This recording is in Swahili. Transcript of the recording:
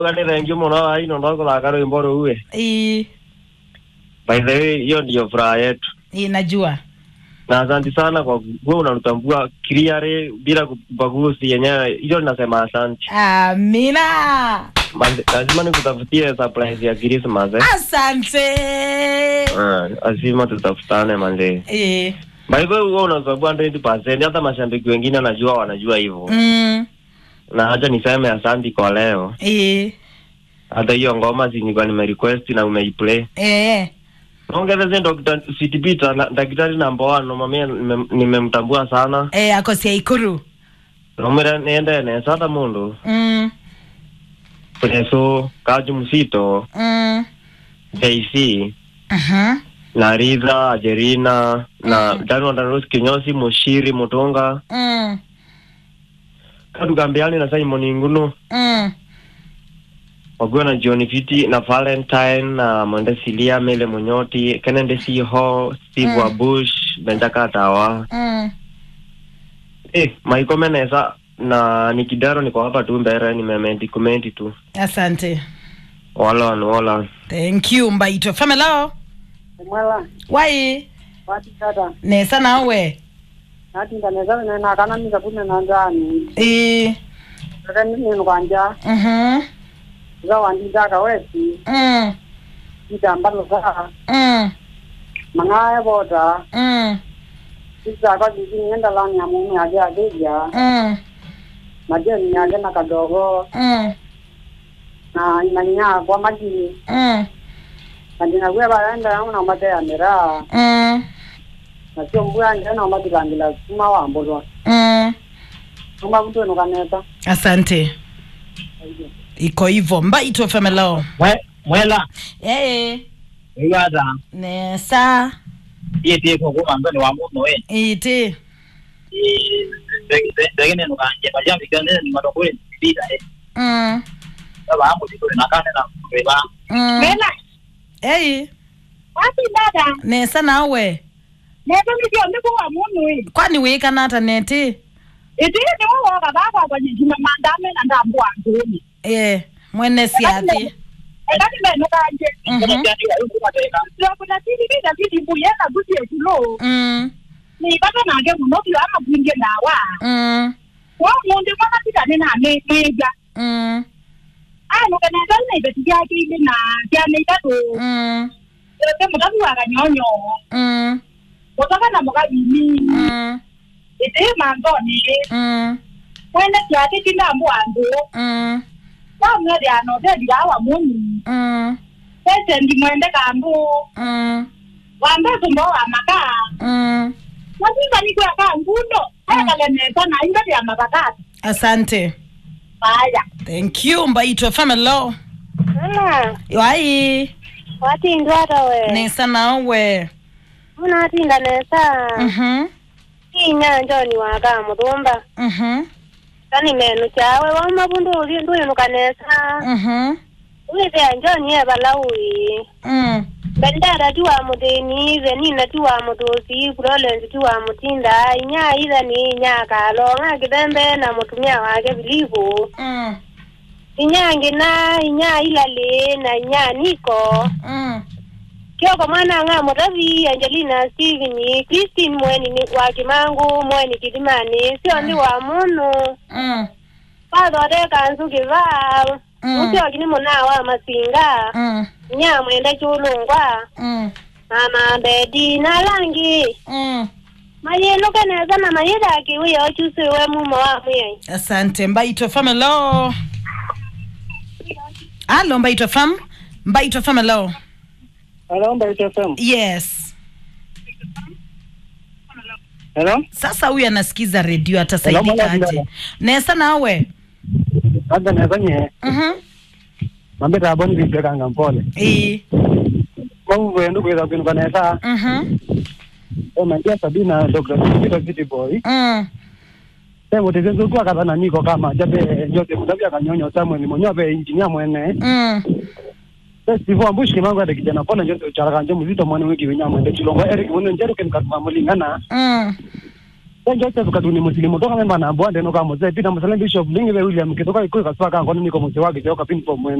Kani thank you muno aino ndo kuthaka rwimbo ruu we ii by the way hiyo ndiyo furaha yetu ii najua na asante sana kwa kuwa unatutambua clearly bila kubaguzi yenyewe hiyo ninasema asante amina Mande- lazima nikutafutie surprise ya Christmas eh asante Ah, lazima tutafutane manze ii by the way wewe unatambua 100% hata mashabiki wengine wanajua wanajua hivyo mm, na acha niseme asante kwa leo ii hata hiyo ngoma zinikuwa nimerequest na umeiplay eh ongezeze Dr. Sweet Peter na daktari namba 1 nomamia nimemtambua sana eh akosia ikuru nomira niende nesata mundu mm, preso kaju msito mm, JC uh-huh. na Ridha Ajerina na Daniel Danos Kinyosi Mushiri Mutunga mm, Kadugambiani na Simon Ngunu mm. wakiwa na John Fiti na Valentine na Mwende Silia Mele Munyoti Kennedy Siho Steve Mm. Wabush Benjaka Tawa Mm. eh Maiko Menesa na Nikidaro niko hapa tu mbere nimemedikumenti tu asante Walon Walon thank you mbaito famelo mwela wai wati tata nesa nawe nati ndaneza ne na kana mi kapune na ndani ii kaka ni ni kwanja mhm za wandi daka wesi mm, itambalo za mm, mangaya boda mm, sisa kwa bibi ngenda lani ya mume aje ajeja mm, majeni yake na kadogo mm, na inanya kwa maji mm, majina kwa baenda yangu na mate ya mera mm, na sio mbwa nje na mate kangila kuma wa mbolwa mm. kuma mtu no kaneta asante iko hivyo mbaito famelo Mwe- mwela ee igata nesa iyetie kokuma mbeni wa muno we iti ndegene nukanje majambikane ni matokole bida eh mm, baba hapo tikole nakane na mbeba mm. ei Wapi dada? nesa nawe Neto ndio ndiko wa munu hii. kwani wikanata neti Iti ni wao baba kwa jina mandame na ndambwa ngoni. e mwene siathi Ekati meno kanje. Mhm. ndio yuko mateka Sio kuna tili bila tili buyena buti etulo. Mm, Ni baba na nge muno bio ama bwinge na wa. mm, Wa munde mwana tika nena ne meja. mm, Ah no kana dal ne beti ya ki ile na ya ne ta to. mm, Ete mutabi wa kanyonyo. mm, Kutaka na mga bini. mm, Iti mangoni. mm, Mwene kiati kinda mwandu. mm, Wa mwede ano de dia wa munu. mm, Pese ndi mwende kambu. mm, wambe kumbo wa maka mm. wazinga ni kwa ka ngundo haya nesa na inga ya mabakati asante baya thank you mbaitwa famelo Ala, wai watindu hata we. nesa nawe Munatinda nesa. mhm Inya njoni waka muthumba. mhm Kani menu chawe wa mabundu uli nduinuka nesa. mhm Withia njoni e balaui. mm Bendera tu wa muthini, venina tu wa muthusi, Florence tu wa mutinda, inya itha ni inya kalonga kithembe na mutumia wake Filipu. mm Inya ngina, inya ilali na inya niko. mm Kioko mwana nga mutavi Angelina Steven Christine mweni ni wa Kimangu mweni Kidimani sio ndi wa munu mm pathore kanzu kivaa Mm. usio kini muna wa masinga mm nya mwenda chulungwa mm mama bedi na langi mm mayelo kaneza na mayeda kiwi ochusi we mumo wa mwe asante mbaitwa famelo alo mbaitwa fam mbaitwa famelo hello mbaito fm yes hello sasa huyu anasikiza redio Hello, atasaidika mwana aje dada. nesa nawe labda naweza nye mhm mambe taboni vipekanga mpole ii mavuve ndugu eza kwinuka nesa mhm omanjia sabina dr peter city boy mm tengo tezenzokua katana niko kama jabe njote mutavya kanyonyo samuel monyope injinia mwene mm Steve Ambushi kimango ade kijana pona njote uchara kanje muzito mwene wiki winya mwende chilongo Eric mwene njeru ken katuma mulingana mm e joseph katuni musilimu toka memba na bwande no kamo ze pita musalem bishop lingi be william kitoka ikuka swaka ngono niko muse wake joka pin for